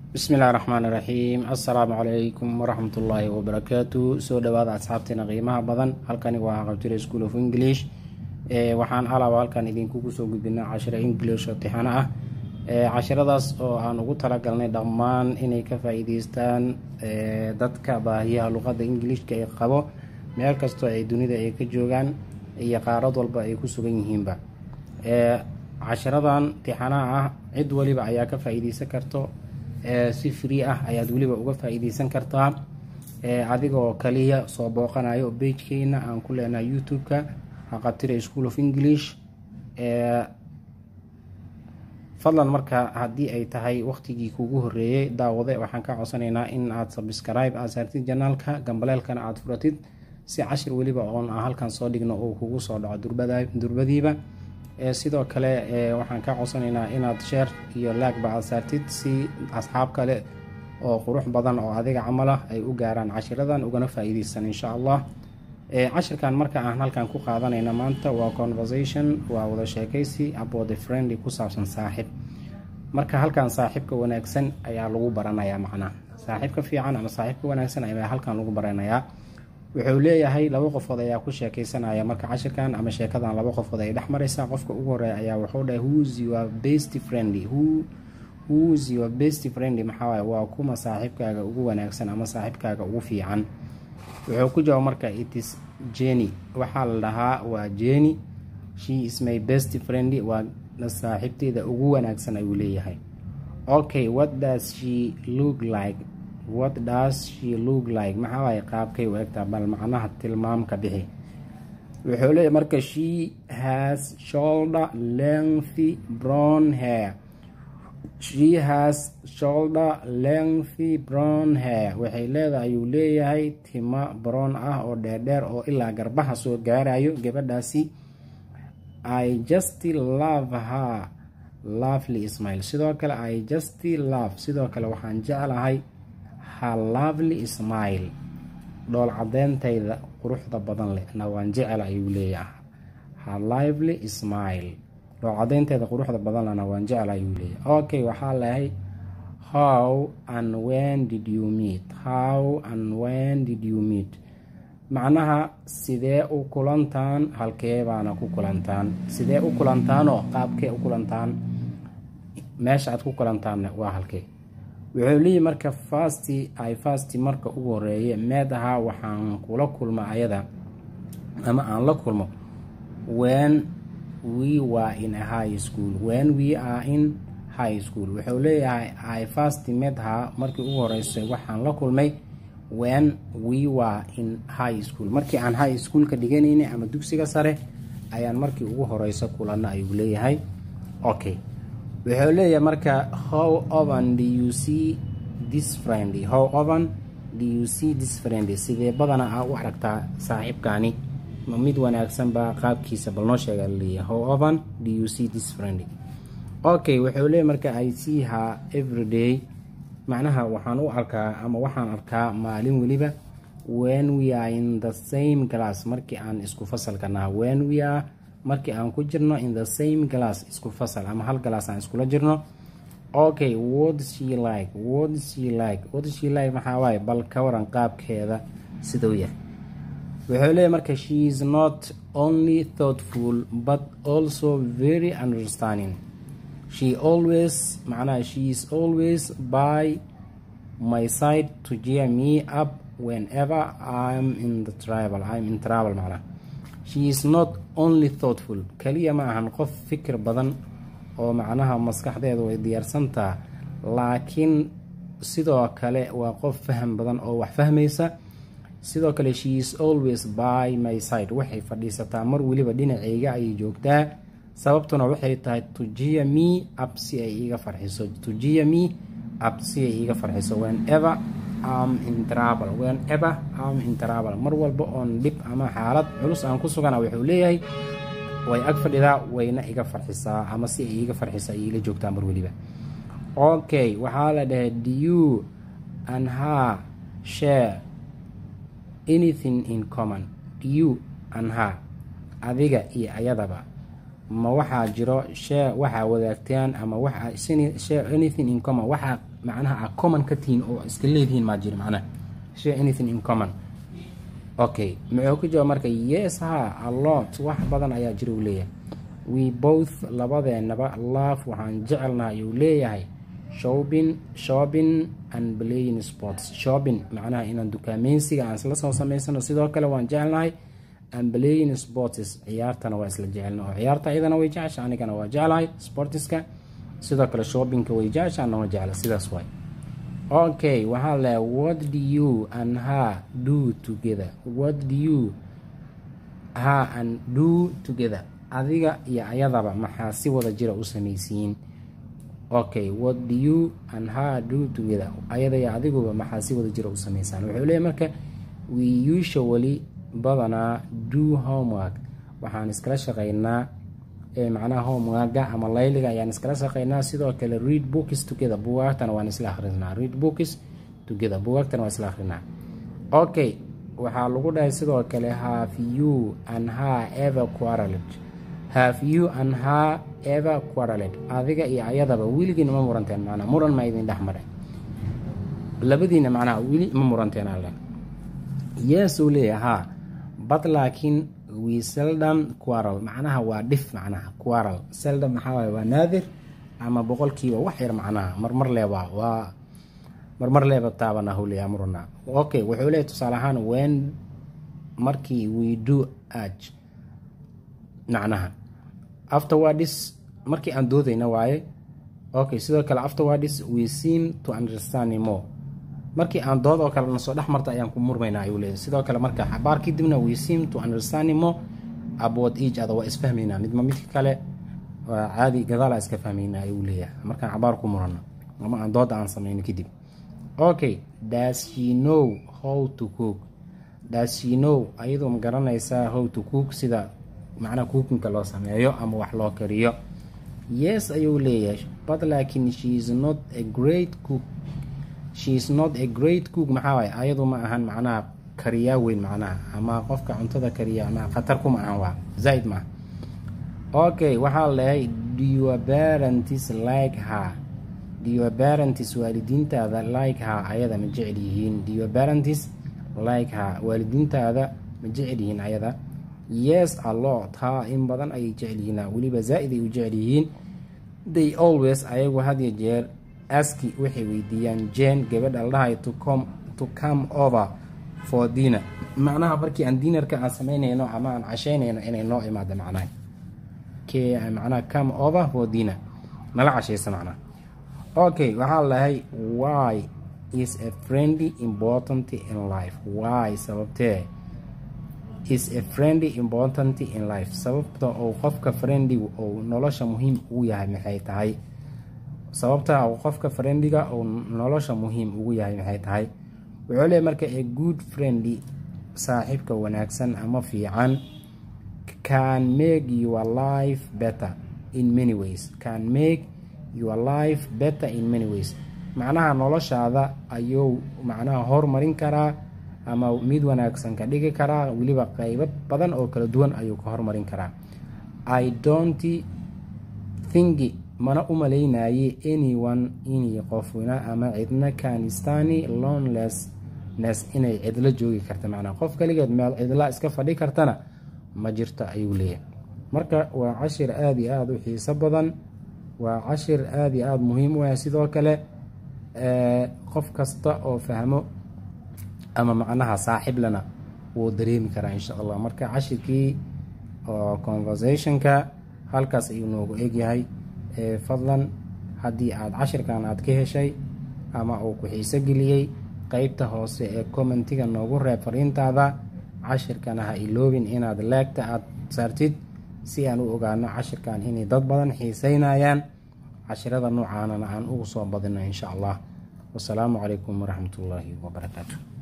bismillahi raxmaani raxiim assalaamu calaykum waraxmatullaahi wabarakaatu soo dhawaada asxaabteena qiimaha badan halkani waa qabtire school of english waxaan alaaba halkan idinkugu soo gudbina cashiro english oo tixano ah cashiradaas oo aan ugu talagalnay dhammaan inay ka faa-iideystaan dadka baahiyaha luqadda ingilishka ee qabo meel kastoo ay dunida ay ka joogaan iyo qaarad walba ay ku sugan yihiinba cashiradan tixanaha ah cid waliba ayaa ka faa-iideysan karto si free ah ayaad weliba uga faa-iideysan kartaa adigoo kaliya soo booqanayo beijkeena aan ku leenahay youtube-ka haqabtire school of english fadlan marka haddii ay tahay waqtigii kugu horeeyey daawade waxaan ka codsanaynaa in aad sabscribe aad saartid janaalka gambaleelkana aada furatid si cashir weliba oon aan halkan soo dhigno uu kugu soo dhaco durbadiiba sidoo kale waxaan ka codsanaynaa inaad sheer iyo laagba aad saartid si asxaab kale oo qurux badan oo adiga camal ah ay u gaaraan cashiradan ugana faa-iideysan insha allah cashirkan marka aan halkan ku qaadanayna maanta waa conversation waa wada sheekaysi about the friendly ku saabsan saaxiib marka halkan saaxiibka wanaagsan ayaa lagu baranayaa macnaha saaxiibka fiican ama saaxiibka wanaagsan ayaa halkan lagu baranayaa wuxuu leeyahay laba qofood ayaa ku sheekeysanaya marka cashirkan ama sheekadan laba qofood ay dhex mareysaa qofka ugu horeeya ayaa wuxuu dhahay whos your best friendly whos your best friendly maxaawaay waa kuma saaxiibkaaga ugu wanaagsan ama saaxiibkaaga ugu fiican wuxuu ku jawaab marka itis jeni waxaa la dhahaa waa jeni she is my best friendly waa saaxiibteeda ugu wanaagsan ayuu leeyahay okay what does she look like what does she look like maxaa waaye qaabkay u egtaa bal macnaha tilmaamka bixi wuxuu leeyahy marka she has shoulder lengthy brown hair she has shoulder lengthy brown hair waxay leedahay ayuu leeyahay timo brown ah oo dheerdheer oo ilaa garbaha soo gaarayo gabadhaasi i just love her lovely smile sidoo kale i just love sidoo kale waxaan jeclahay ha lovely smile dhool cadeyntayda quruxda badan leh na waan jecel ayuu leeyahay ha lively smile dhool cadeyntayda quruxda badan lehna waan jecel ayuu leeyahay okay waxaa lehay how and when did you meet how and when did you meet macnaha sidee u kulantaan halkee baana ku kulantaan sidee u kulantaanoo qaabkee u kulantaan meesha aad ku kulantaanna waa halkee wuxuu leeyahy marka fasti ay fasti marka ugu horeeye meed ahaa waxaan kula kulma ayada ama aan la kulmo when we were in a high school when we are in high school wuxuu leeyahay ay fasti meed ahaa markii ugu horeysay waxaan la kulmay when we were in high school markii aan high schoolka dhiganaynay ama dugsiga sare ayaan markii ugu horeysa kulanna ayuu leeyahay okay wuxuu leeyahay marka how oven do you see this friendly how oven do you see this friendly sidee badana aa u aragtaa saaxiibkaani ma mid wanaagsan baa qaabkiisa bal noo sheega laleeyahay how oven do you see this friendly okay wuxuu leeyahy marka i see her everyday macnaha waxaan u arkaa ama waxaan arkaa maalin weliba when we are in the same class markii aan isku fasalka naha when we are markii aan ku jirno in the same glass isku fasal ama hal galaas aan iskula jirno okay what she like what she like what she like maxaa waaye bal ka waran qaabkeeda siduu yahay wuxuu leeyahy marka she is not only thoughtful but also very understanding she always macnaha she is always by my side to cheer me up whenever I'm in the travel I'm in travel macnaha she is not only thoughtful kaliya ma ahan qof fikir badan oo macnaha maskaxdeedu way diyaarsantaa laakiin sidoo kale waa qof faham badan oo wax fahmaysa sidoo kale she is always by my side waxay fadhiisataa mar weliba dhinaceyga ayay joogtaa sababtuna waxay tahay tujiya me up si ay iiga farxiso tujiya me up si ay iiga farxiso whenever am in travel whenever am in travel mar walba oon dhib ama xaalad culus aan ku sugana wuxuu leeyahay way ag fadhidaa wayna iga farxisaa ama si ay iiga farxiso ay iila joogtaa mar weliba okay waxaa la dhahay do you and her share anything in common do you and her adiga iyo ayadaba ma waxaa jiro share waxaa wadaagtaan ama waxa share anything in common waxaa macnaha a common ka tihiin oo iska leedihiin maa jiro macnaha share anything in common okay muxuu ku jawaab marka yes ha a lot wax badan ayaa jira uu leeyahay we both labadeenaba love waxaan jecelnahay uu leeyahay shopping shopping and playing sports shopping macnaha inaan dukaameysiga aan isla soo samaysano sidoo kale waan jecelnahay and playing sports ciyaartana waa isla jecelna oo ciyaarta iyadana way jecesha anigana waa jeclahay sportiska sidoo kale shoppingka way jecesha ana waa jecla sidaas waay okay waxaa le what do you and her do together what do you her and do together adiga iyo ayadaba maxaa si wada jira u samaysiin okay what do you and her do together ayada iyo adiguba maxaa si wada jira u samaysaan wuxuu leeyahy marka we usually badanaa do homework waxaan iskala shaqeynaa macnaha homeworka ama layliga ayaan iskala shaqeynaa sidoo kale read books together bugaagtana waan isla akhrinaa read books together bugaagtana waan isla akhrinaa okay waxaa lagu dhahay sidoo kale have you and her ever quarreled have you and her ever quarreled adiga iyo ayadaba weligiina ma muranteen macnaa muran ma idin dhex maray labadiina macnaha weli ma muranteen alle yes uu leeyahay haa but laakiin we seldom quarrel macnaha waa dhif macnaha quarrel seldom maxaa waaye waa naadir ama boqolkiiba wax yar macnaha marmar leeba waa marmar leeba taabana howliya murana okay wuxuu leeyahay tusaale ahaan when markii we do age macnaha afterwards markii aan doodayna waaye okay sidoo kale afterwards we seem to understand more markii aan dood oo kale nasoo dhex marta ayaan ku murmaynaa ayuu leeyahay sidoo kale marka xabaar kadibna we seem to understand more about each other waa isfahmaynaa midma midka kale waa caadi gadaala iska fahmaynaa ayuu leeyahay markaan xabaar ku murano ama aan dooda aan sameyno kadib okay does she know how to cook does she know ayadoo ma garanaysaa how to cook sida macnaha cookinka loo sameeyo ama wax loo kariyo yes ayuu leeyahay but laakiin she is not a great cook she is not a great cook maxaa waaye ayadu ma ahan macnaha kariyaa weyn macnaha ama qofka cuntada kariya ama khatar kuma ahan waa zaaid maaha okay waxaa leeyahay do your parents like her do your parents waalidiintaada like her ayada ma jecel yihiin do your parents like her waalidiintaada ma jecel yihiin ayada yes a lot ha in badan ayay jecel yihiin weliba zaa-id ay u jecel yihiin they always ayagu had iyo jeer aski waxay weydiiyaan jen gabadha la dhahay to come to come over for dinner macnaha markii aan dinarka aan sameynayno ama aan casheynayno inay noo imaado macnaha ke macnaha come over for dinner nala cashaysa macnaha okay waxaa lahay why is a friendly important in life why sababtee is a friendly important in life sababta uu qofka friendly uu nolosha muhiim ugu yahay maxay tahay sababta uu qofka friendliga uu nolosha muhiim ugu yahay maxay tahay wuxuu leeyahy marka a good friendly saaxiibka wanaagsan ama fiican can make your life better in many ways can make your life better in many ways macnaha noloshaada ayuu macnaha hormarin karaa ama mid wanaagsan ka dhigi karaa weliba qeybo badan oo kala duwan ayuu ka hormarin karaa i don't think mana u malaynaye anyone inay qofna ama cidna kanistani lonlessness inay cidlo joogi karta macnaha qof kaligeed meel cidla iska fadhi kartana ma jirto ayuu leeyahay marka waa cashir aada iyo aada u xiiso badan waa cashir aada iyo aada muhiim u ah sidoo kale qof kasta oo fahmo ama macnaha saaxiiblana wuu dareemi karaa insha allah marka cashirkii oo conversationka halkaas ayuu noogu egyahay fadlan haddii aada cashirkan aada ka heshay ama uu ku xiiso geliyey qeybta hoose ee commentiga noogu reeb fariintaada cashirkana ha iloobin inaad leegta aada saartid si aan u ogaano cashirkan inay dad badan xiiseynayaan cashirada noocaanana aan ugu soo badino insha allah wasalaamu calaykum waraxmat ullaahi wabarakaatu